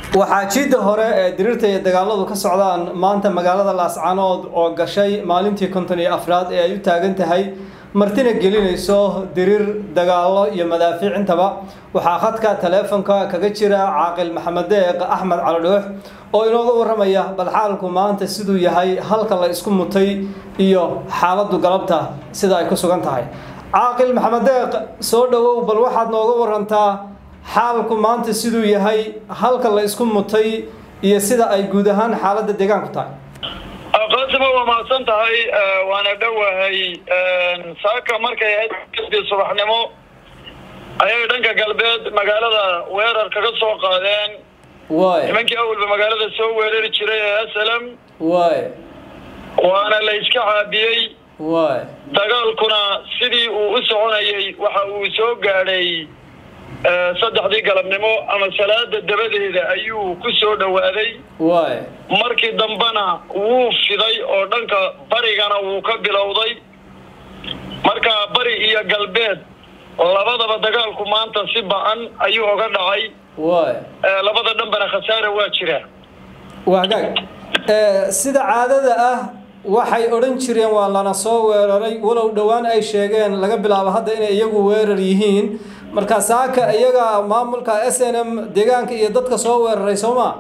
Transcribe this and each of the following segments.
waxaa jiidda hore ee diriirta iyo dagaaladu ka socdaan maanta magaalada laascanood oo gashay maalintii konton iyo afraad ee ay u taagan tahay martina gelinayso diriir dagaalo iyo madaafiic intaba waxaa khadka taleefonka kaga jira caaqil maxamed deeq axmed calidhoox oo inooga waramaya bal xaalku maanta siduu yahay halka la isku mutay iyo xaaladdu galabta sida ay ku sugan tahay caaqil maxamed deeq soo dhowow bal waxaad nooga warantaa xaalku maanta siduu yahay halka la isku mutay iyo sida ay guud ahaan xaaladda deegaanku tahay qaasimo waa mahadsan tahay waana dhowahay saaka markay ahayd kasbii subaxnimo ayay dhanka galbeed magaalada weerar kaga soo qaadeen waay nimankii awalba magaalada soo weerari jiray ee asalam waay waana la iska caabiyey waay dagaalkuna sidii uu u soconayay waxa uu soo gaadhay saddexdii galabnimo ama salaada dabadeeda ayuu ku soo dhowaaday waay markii dambena wuu fiday oo dhanka barigana wuu ka bilowday marka bari iyo galbeed labadaba dagaalku maanta si ba-an ayuu oga dhacay waay labada dhanbana khasaare waa jira waa hagaag sida caadada ah waxay odhan jireen waa lana soo weeraray walow dhowaan ay sheegeen laga bilaabo hadda inay iyagu weerar yihiin marka saaka iyaga maamulka s n m deegaanka iyo dadka soo weeraray soo ma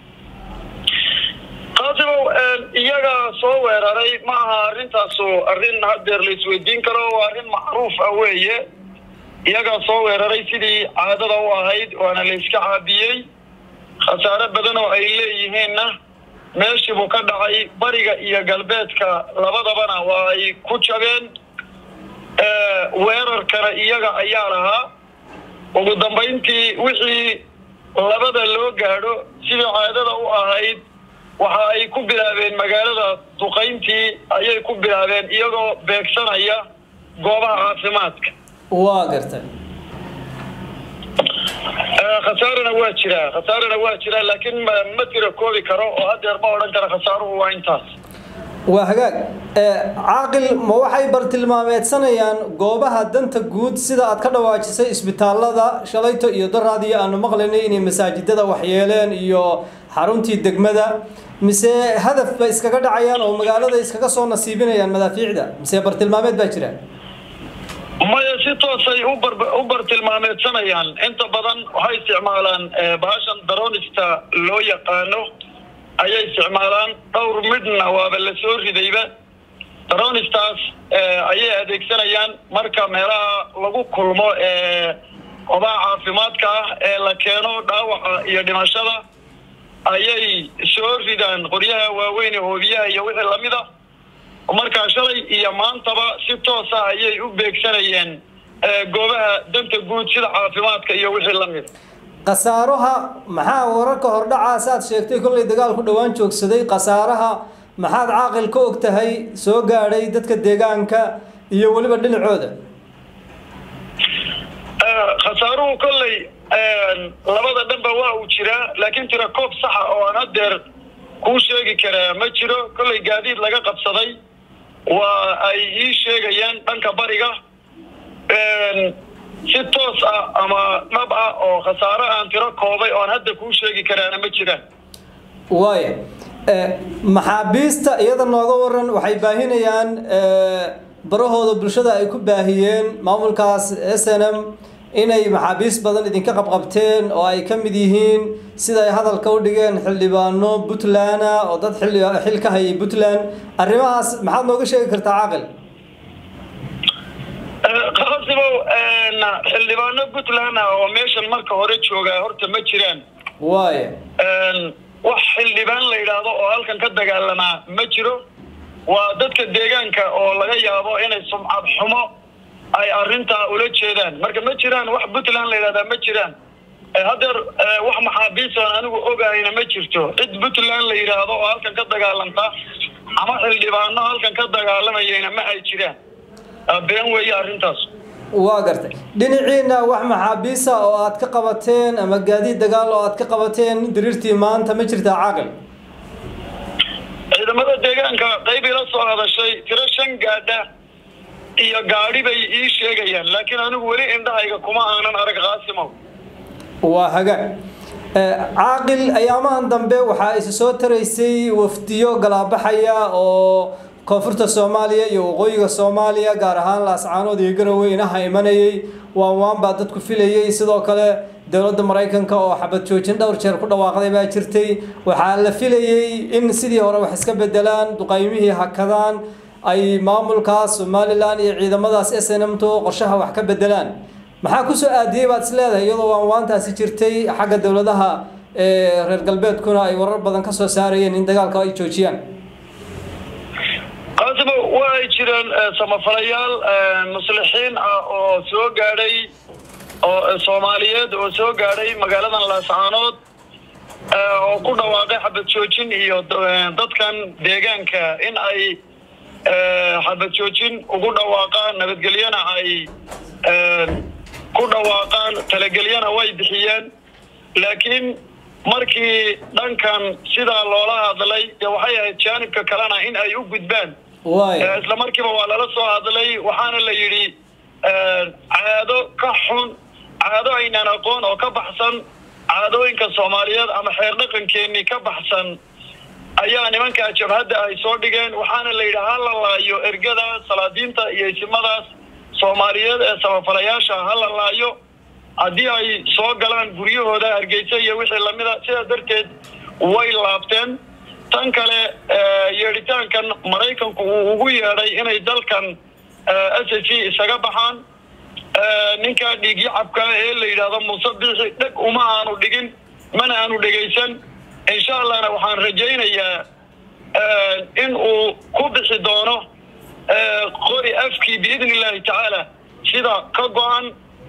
qaasimow iyaga soo weeraray ma aha arrintaasu arrin haddeer la isweydiin karo waa arrin macruuf ah weeye iyagaa soo weeraray sidii caadada u ahayd waana la iska caabiyey khasaare badan oo ay leeyihiinna meeshii buu ka dhacay bariga iyo galbeedka labadabana waa ay ku jabeen weerarkana iyaga ayaa lahaa ugu dambayntii wixii labada loo gaadho sidii caadada u ahayd waxa ay ku bilaabeen magaalada duqayntii ayay ku bilaabeen iyagoo beegsanaya goobaha caafimaadka waa gartay khasaarana waa jiraa khasaarana waa jiraa laakiin ma ma tira koobi karo oo haddeer ma odhan kara khasaaruhu waa intaas waa hagaag caaqil ma waxay bartilmaameedsanayaan goobaha danta guud sida aad ka dhawaajisay isbitaalada shalayto iyo daraadii aanu maqlaynay inay masaajidada waxyeeleen iyo xaruntii degmada mise hadaf bay iskaga dhacayaan oo magaalada iskaga soo nasiibinayaan madaafiicda mise bartilmaameed baa jira maya si toosay ubar u bartilmaameedsanayaan inta badan waxay isticmaalaan bahashan daronista loo yaqaano ayay isticmaalaan dhowr midna waaba la soo ridayba daronistaas ayay adeegsanayaan marka meelaha lagu kulmo ee qobaha caafimaadka ah ee la keeno dhaawaca iyo dhimashada ayay soo ridaan qoryaha waaweyn ee hoobiyaha iyo wixii lamid a markaa shalay iyo maantaba si toosa ayay u beegsanayeen goobaha danta guud sida caafimaadka iyo wixii lamid khasaaraha maxaa wararka hordhacaas aad sheegtay kollay dagaalku dhowaan joogsaday khasaaraha maxaad caaqil ka og tahay soo gaadhay dadka deegaanka iyo weliba dhinacooda khasaaruhu kolley labada dhanba waa uu jiraa laakiin tira koob saxa oo aan haddeer kuu sheegi karaa ma jiro kolley gaadiid laga qabsaday waa ay ii sheegayaan dhanka bariga si toos ah ama dhab ah oo khasaaro aan tiro koobay oon hadda kuu sheegi karaana ma jiraan waaya maxaabiista iyada nooga waran waxay baahinayaan barahooda bulshada ay ku baahiyeen maamulkaas s n m inay maxaabiis badan idinka qabqabteen oo ay ka mid yihiin sida ay hadalka u dhigeen xildhibaano puntland oo dad xilli xil ka hayay puntland arrimahaas maxaad nooga sheegi kartaa caaqil qaasibow xildhibaano puntland ah oo meeshan marka hore joogaa horta ma jiraan waaya wax xildhibaan la yidhaahdo oo halkan ka dagaalamaa ma jiro waa dadka deegaanka oo laga yaabo inay sumcad xumo ay arrintaa ula jeedaan marka ma jiraan wax puntland la yidhahdaa ma jiraan haddeer wax maxaabiisan anigu ogahayna ma jirto cid puntland la yidhaahdo oo halkan ka dagaalanta ama xildhibaano halkan ka dagaalamayayna ma ay jiraan been weeye arrintaas waa gartay dhinaciina wax maxaabiisa oo aad ka qabateen ama gaadiid dagaal oo aad ka qabateen diriirtii maanta ma jirtaa caaqil ciidamada deegaanka qayb ila soo hadashay tiro shan gaadha iyo gaadhi bay ii sheegayaan laakiin anigu weli indhahayga kuma aanan arag qaasimow waa hagaag caaqil ayaamahan dambe waxaa isa soo taraysay wafdiyo galaabaxaya oo koonfurta soomaaliya iyo waqooyiga soomaaliya gaar ahaan laascaanood iyo garowe inaha imanayay waan waan baa dadku filayay sidoo kale dowladda maraykanka oo xabad joojin dhowr jeer ku dhawaaqday baa jirtay waxaa la filayay in sidii hore wax iska bedelaan duqaymihii hakadaan ay maamulkaas somalilan iyo ciidamadaas s n m to qorshaha wax ka bedelaan maxaa kusoo aadiyey baad is leedahay iyadoo waan waantaasi jirtay xagga dowladaha reer galbeedkuna ay warar badan kasoo saarayeen in dagaalka ay joojiyaan qaasibo waa ay jireen samafalayaal muslixiin ah oo soo gaadhay oo soomaaliyeed oo soo gaadhay magaaladan laascaanood oo ku dhawaaqay xabad joojin iyo dadkan deegaanka in ay xabad joojin ugu dhawaaqaan nabadgelyana ay ku dhawaaqaan talagelyana way bixiyeen laakiin markii dhankan sidaa loola hadlay dee waxay ahayd jaanibka kalena in ay u gudbaan isla markiiba waa lala soo hadlay waxaana la yidhi caado ka xun caado aynaan aqoon oo ka baxsan caadooyinka soomaaliyeed ama xeer dhaqankeenii ka baxsan ayaa nimankaa jabhadda ay soo dhigeen waxaana la yidhi ha la laayo ergada salaadiinta iyo isimadaas soomaaliyeed ee samafalayaasha ha la laayo haddii ay soo galaan guryahooda hargeysa iyo wixii lamida sidaa darteed way laabteen tan kale yeedhitaankan maraykanku uu ugu yeedhay inay dalkan s c isaga baxaan ninka dhiigyacabka ee la yidhaahdo muuse biixi dheg uma aanu dhigin mana aanu dhegaysan insha allahna waxaan rajaynayaa in uu ku bixi doono qori afkii biidni illaahi tacaala sida ka go-an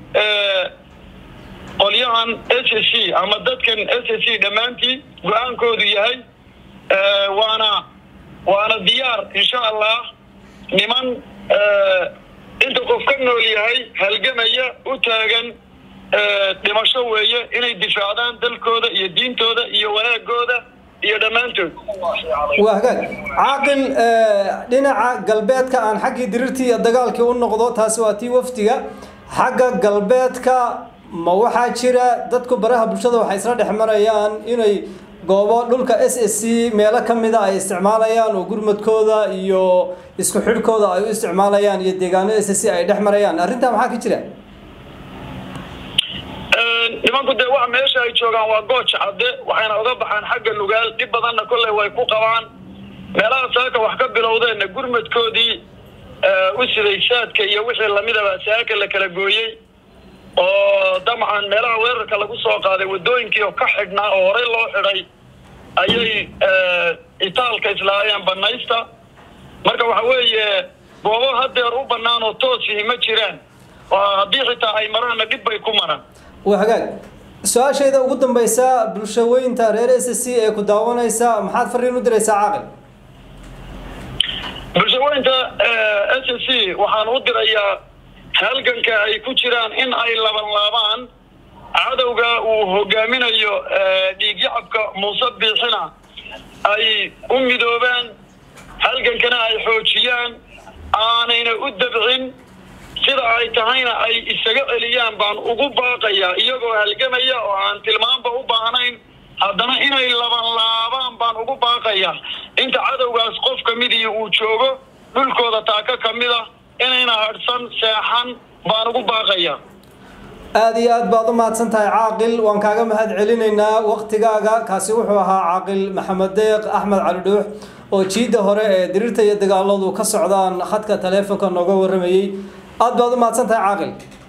qolyahan s c ama dadkan s c dhammaantii go-aankoodu yahay waana waana diyaar insha allah niman inta qof ka nool yahay halgamaya u taagan dhimasho weeye inay difaacdaan dalkooda iyo diintooda iyo wanaagooda iyo dhammaantood waa hagaag caaqil dhinaca galbeedka aan xaggii dirirtii iyo dagaalkii u noqdo taasi waa tii wafdiga xagga galbeedka ma waxaa jira dadku baraha bulshada waxay isla dhex marayaan inay goobo dhulka s s c meelo ka mida ay isticmaalayaan oo gurmadkooda iyo isku xidhkooda ay u isticmaalayaan iyo deegaano s s c ay dhex marayaan arrintaa maxaa ka jira nimanku dee wax meesha ay joogaan waa gooja cadde waxayna uga baxaan xagga nugaal dhib badanna kolley way ku qabaan meelaha saaka wax ka bilowdeenna gurmadkoodii u siday saadka iyo wixii lamidaba saaka la kala gooyey oo dabcan meelaha weerarka lagu soo qaaday waddooyinkii oo ka xidhnaa oo horey loo xidhay ayay itaalka islaayeen banaysta marka waxa weeye goobo hadeer u bannaan oo toosihi ma jiraan haddii xitaa ay maraanna dhib bay ku maraan waa hagaag su-aashayda ugu dambaysa bulshaweynta reer s c ee ku daawanaysa maxaad fariin u diraysaa caaqil bulshaweynta s c waxaan u dirayaa halganka ay ku jiraan in ay laban laabaan cadowga uu hogaaminayo dhiigyacabka muuse biixina ay u midoobaan halgankana ay xoojiyaan aanayna u dabcin sida ay tahayna ay isaga celiyaan baan ugu baaqayaa iyagoo halgamaya oo aan tilmaanba u baahnayn haddana inay laban laabaan baan ugu baaqayaa inta cadowgaas qof ka midii uu joogo dhulkooda taaka ka mid a inayna hadhsan seexan baan ugu baaqayaa aada iyo aad baad u mahadsan tahay caaqil waan kaaga mahad celinaynaa waktigaaga kaasi wuxuu ahaa caaqil maxamed deeq axmed cali dhuux oo jiidda hore ee diriirta iyo dagaaladu ka socdaan khadka taleefonka nooga warramayey aad baad u mahadsan tahay caaqil